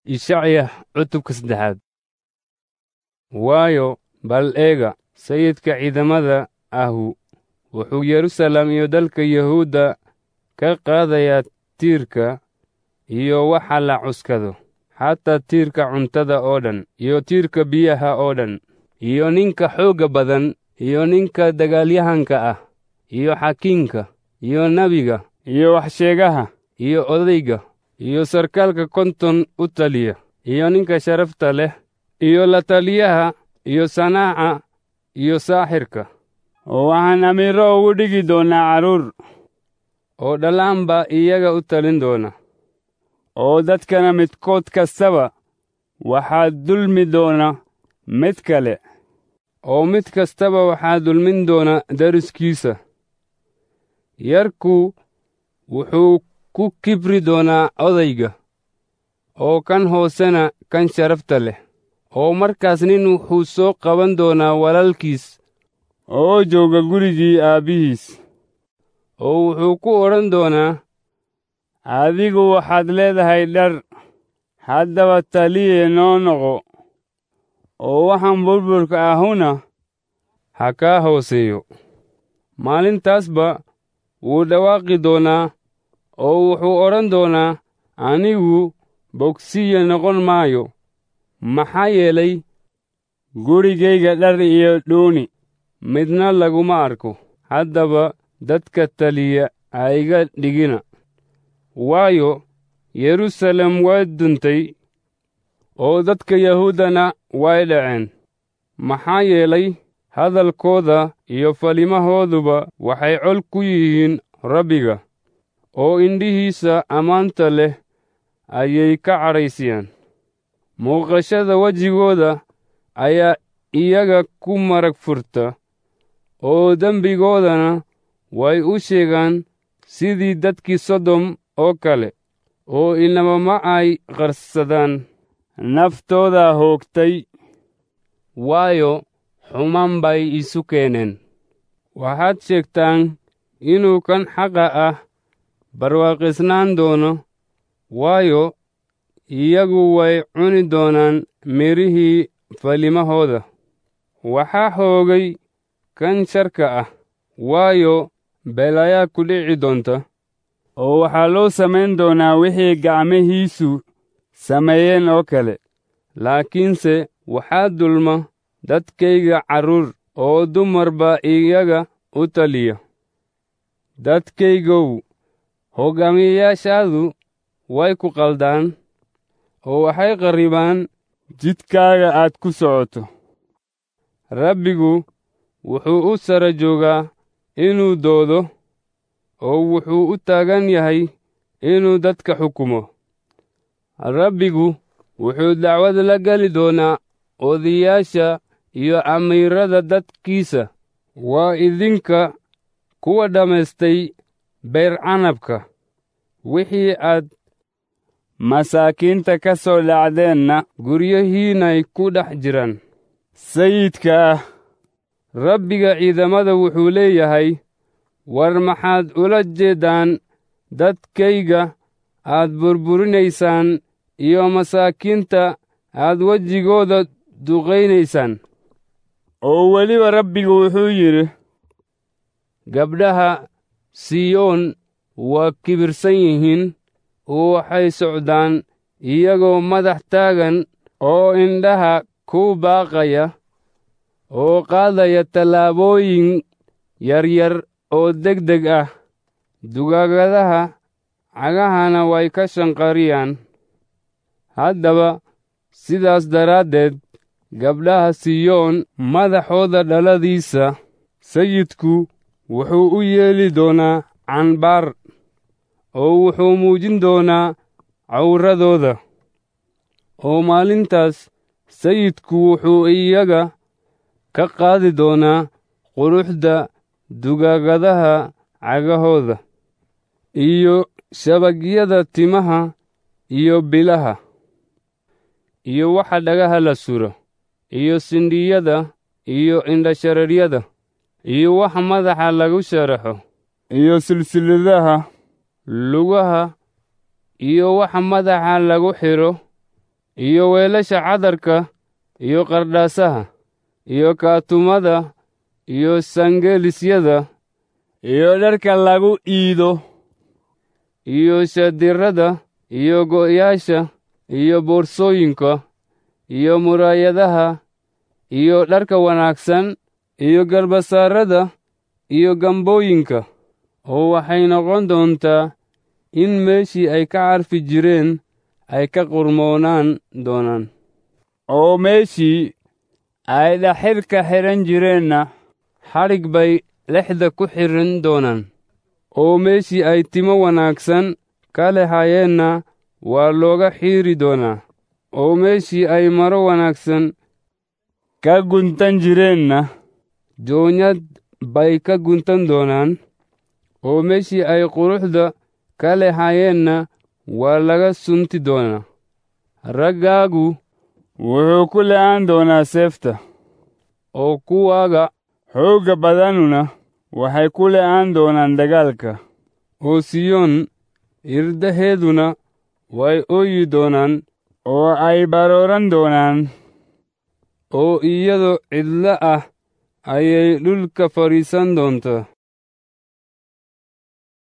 ishacya cutubka saddexaad waayo bal eega sayidka ciidamada ahu wuxuu yerusalem iyo dalka yahuudda ka qaadayaa tiirka iyo waxa la cuskado xataa tiirka cuntada oo dhan iyo tiirka biyaha oo dhan iyo ninka xoogga badan iyo ninka dagaalyahanka ah iyo xakiimka iyo nebiga iyo waxsheegaha iyo odayga iyo sarkaalka konton u taliya iyo ninka sharafta leh iyo la taliyaha iyo sanaaca iyo saaxirka oo waxaan amiiro ugu dhigi doonnaa carruur oo dhallaan baa iyaga u talin doona oo dadkana midkood kastaba waxaa dulmi doona mid kale oo mid kastaba waxaa dulmin doona dariskiisa yarku wuxuu ku kibri doonaa odayga oo kan hoosena kan sharafta leh oo markaas nin wuxuu soo qaban doonaa walaalkiis oo jooga gurigii aabbihiis oo wuxuu ku odhan doonaa adigu waxaad leedahay dhar haddaba taliye noo noqo oo waxaan burburka ahuna ha kaa hooseeyo maalintaasba wuu dhawaaqi doonaa oo wuxuu odhan doonaa anigu bogsiya noqon maayo maxaa yeelay gurigayga dhar iyo dhuuni midna laguma arko haddaba dadka taliya ha iga dhigina waayo yerusalem way duntay oo dadka yahuuddana way dhaceen maxaa yeelay hadalkooda iyo falimahooduba waxay col ku yihiin rabbiga oo indhihiisa ammaanta leh ayay ka cadhaysiyaan muuqashada wejigooda ayaa iyaga ku marag furta oo dembigoodana way u sheegaan sidii dadkii sodom oo kale oo inaba ma ay qarsadaan naftooda hoogtay waayo xumaan bay isu keeneen waxaad sheegtaan inuu kan xaqa ah barwaaqisnaan doono waayo iyagu way cuni doonaan midhihii falimahooda waxaa hoogay kan sharka ah waayo beelayaa ku dhici doonta oo waxaa loo samayn doonaa wixii gacmihiisu sameeyeen oo kale laakiinse waxaa dulma dadkayga carruur oo dumarba iyaga u taliya dadkaygow hoggaamiyeyaashaadu way ku qaldaan oo waxay qarribaan jidkaaga aad ku socoto rabbigu wuxuu u sara joogaa inuu doodo oo wuxuu u taagan yahay inuu dadka xukumo rabbigu wuxuu dacwad la geli doonaa odayaasha iyo amiirada dadkiisa waa idinka kuwa dhammaystay beer canabka wixii aad masaakiinta ka soo dhacdeenna guryahiinay ku dhex jiraan sayidka ah rabbiga ciidamada wuxuu leeyahay war maxaad ula jeeddaan dadkayga aad burburinaysaan iyo masaakiinta aad wejigooda duqaynaysaan oo weliba rabbigu wuxuu yidhi gabdhaha siyoon waa kibirsan yihiin oo waxay socdaan iyagoo madax taagan oo indhaha ku baaqaya oo qaadaya tallaabooyin yaryar oo degdeg ah dugaagadaha cagahana way ka shanqariyaan haddaba sidaas daraaddeed gabdhaha siyoon madaxooda dhaladiisa sayidku wuxuu u yeeli doonaa canbaar oo wuxuu muujin doonaa cawradooda oo maalintaas sayidku wuxuu iyaga ka qaadi doonaa quruxda dugaagadaha cagahooda iyo shabagyada timaha iyo bilaha iyo waxa dhagaha la suro iyo sindhiyada iyo indhashareeryada iyo waxa madaxa lagu sharaxo iyo silsiladaha lugaha iyo waxa madaxa lagu xidho iyo weelasha cadarka iyo qardhaasaha iyo kaatumada iyo sangelisyada iyo dharka lagu iido iyo shadirrada iyo go'yaasha iyo boorsooyinka iyo muraayadaha iyo dharka wanaagsan iyo garbasaarada iyo gambooyinka oo waxay noqon doontaa in meeshii ay ka carfi jireen ay ka qurmoonaan doonaan oo meeshii ay dhaxirka xidhan jireenna xadhig bay lexda ku xidhan doonaan oo meeshii ay timo wanaagsan ka lehayeenna waa looga xiiri doonaa oo meeshii ay maro wanaagsan ka guntan jireenna joonyad bay ka guntan doonaan oo meeshii ay quruxda ka lehayeenna waa laga sunti doonaa raggaagu wuxuu ku le'aan doonaa seefta oo kuwaaga xoogga badanuna waxay ku le'aan doonaan dagaalka oo siyoon irdaheeduna way ooyi doonaan oo ay barooran doonaan oo iyadoo cidlo ah ayay dhulka fadhiisan doontaa